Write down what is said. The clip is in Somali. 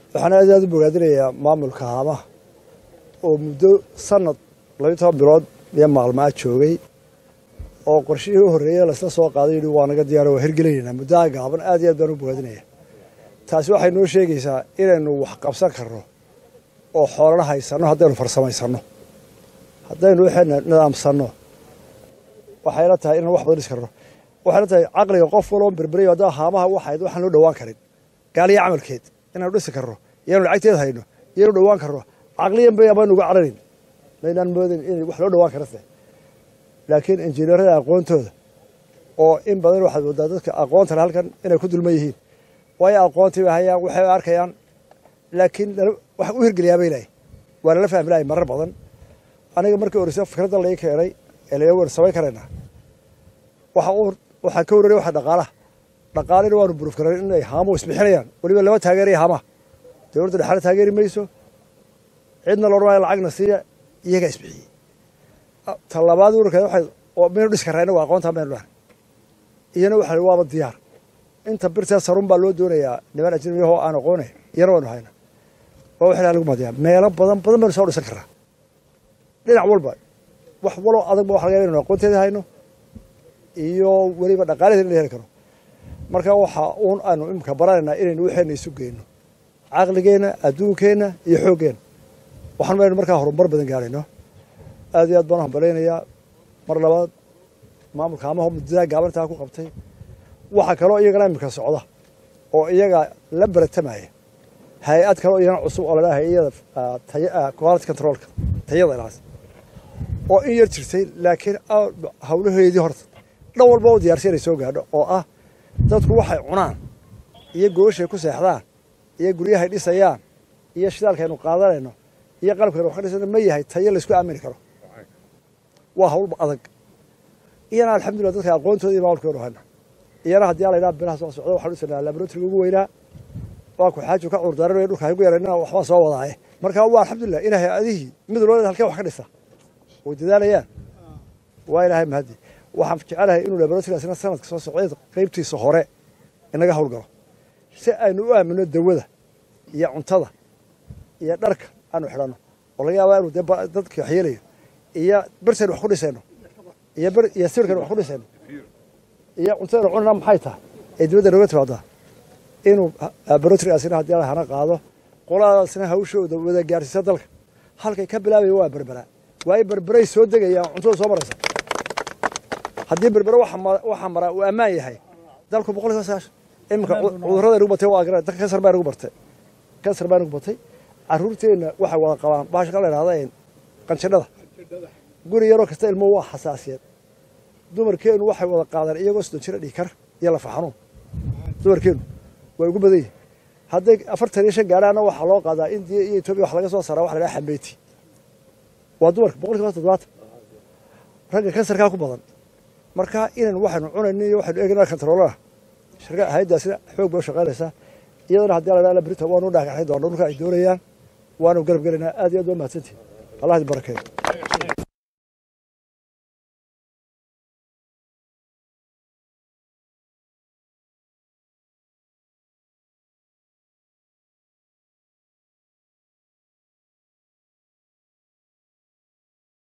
waxaan aad aad u bogaadinayaa maamulka haamaha oo muddo sanad labiyo toban bilood iyo maalmaa joogay oo qorshihii u horreeyey laysla soo qaaday yidhi waa naga diyaaro waa hirgelinaynaa muddaha gaaban aad iyo aad baan u bogaadinaya taasi waxay noo sheegaysaa inaynu wax qabsan karno oo xoolana haysanno haddaynu farsamaysanno haddaynu waxayna nidaamsanno waxayla tahay inaan wax badan dhis karno waxayla tahay caqliga qof waloo berberayo haddaa haamaha waxayd waxaan loo dhowaan karin gaaliya camalkeed inaanu dhisi karno iyaanu lacagteed hayno iyanu dhowaan karno caqliyan bay amaan uga cararin maynaan moodayn in wax loo dhowaan karase laakiin injineerada aqoontooda oo in badan waxaad moodaa dadka aqoonta le halkan inay ku dulman yihiin waayo aqoontii bay hayaan waxay arkayaan laakiin wax u hirgeliyaa bay lahay waa lala fahmi lahay marar badan aniga markii orisa fikradda lai keenay ee laga wer samayn karaynaa waxa uu waxaa ka warraya waxa dhaqaalaha dhaqaalina waanu buruuf karan inay haamo isbixinayaan weliba lama taageeraya haamaha dowladda dhexaana taageeri mayso cidna loodhan maayo lacagna siiya iyagaa isbixiyey ta labaad warkeeda waxay oo maynu dhis karraa inagu aqoonta maynu dhahan iyana waxa waaba diyaar inta birtee sarun baa loo doonayaa niman ajnabiyahoo aan aqoonay iyana waynu hayna waa waxaa lagu madiyaa meelo badan badan baynu soo dhisan karraa dhinac walba wax waloo adagba waxa laga yaaba inaynu aqoonteeda hayno iyo weliba dhaqaalaheeda in la heli karo marka waxa uun aanu imika baranaynaa inaynu waxayna isu geyno caqligeenna adduunkeenna iyo xooggeenna waxaan maynu markaa horumar badan gaarayno aad iyo aad baan u hambalaynayaa mar labaad maamulka amaho muddadaa gaabantaa ku qabtay waxaa kaloo iyagana imika socda oo iyaga la baratamaya hay-ad kaleo iyana cusub oo ladhaha hay-ada quality controlka tayada ilaas oo in yar jirtay laakiin hawlaheedii horta dhan walba u diyaarsi inay soo gaadho oo ah dadku waxay cunaan iyo gooshay ku seexdaan iyo guryahay dhisayaan iyo shidaalkaynu qaadanayno iyo qalabkaynu wax ka dhisayno ma yahay tayo laysku aamini karo waa hawlba adag iyana alxamdulillah dadka aqoontooda iyo maamulkeenu hayna iyana haddii ala ydhaha bilaha soo socda waxaan dhisanaa laboratoriga ugu weynaa waa ku xaaju ka cudurdaaranayo dhulka haygu yarayna waxbaa soo wadaaye marka waa alxamdulillah in hay-adihii mid walba halkee wax ka dhisa way dadaalayaan waa ilaahay mahadi waxaan jecelahay inuu laboratorigaasna sanadka soo socday qaybtiisa hore inaga howlgalo si aynu u aamino dawada iyo cuntada iyo dharka aanu xidhanno oo laga yaaba inu dee dadka waxyeelayo iyo birtaynu wax ku dhisayno iyo bir iyo sawirkaynu wax ku dhisayno iyo cuntadaynu cunana maxay tahay ee dibadda nooga timaadaa inuu laboratorigaasina haddii ala hana qaado qoladaasna hawshooda wada gaarsiisa dalka halkay ka bilaabaya waa berbera waayo berberay soo degayaan cuntada soo maraysa haddii berbere waxaa maraa uu ammaan yahay dalku boqol kiiba sagaashan iminka cudurrada nagu batay waa garan dadka kansar baa nagu bartay kansar baa nagu batay carruurteenna waxay wada qabaan baasha ka la idhahda qanjidhada guri yaroo kasta ilmo waa xasaasiyad dumarkeennu waxay wada qaadaan iyagoo soddon jira dhikar iyo lafa xanuun dumarkeennu way ugu badan yihin hadday afartan iyo shan gaadhaana waxaa loo qaadaa indiya iyo etoobiya wax laga soo saaraa waxa la dhaha xambeyti waa dumarka boqol kiiba toddobaatan ragga kansarkaa ku badan marka inaynu waxaynu cunayno iyo waxaynu eegna kantaroolana shirka hay-addaasina xoog bay u shaqaynaysaa iyadana haddii la dhaha brita waanu dhagaxay doona dhulka ay doonayaan waanu garab gelaynaa aad iyo aad waa mahadsantihin allah idin barakeeyo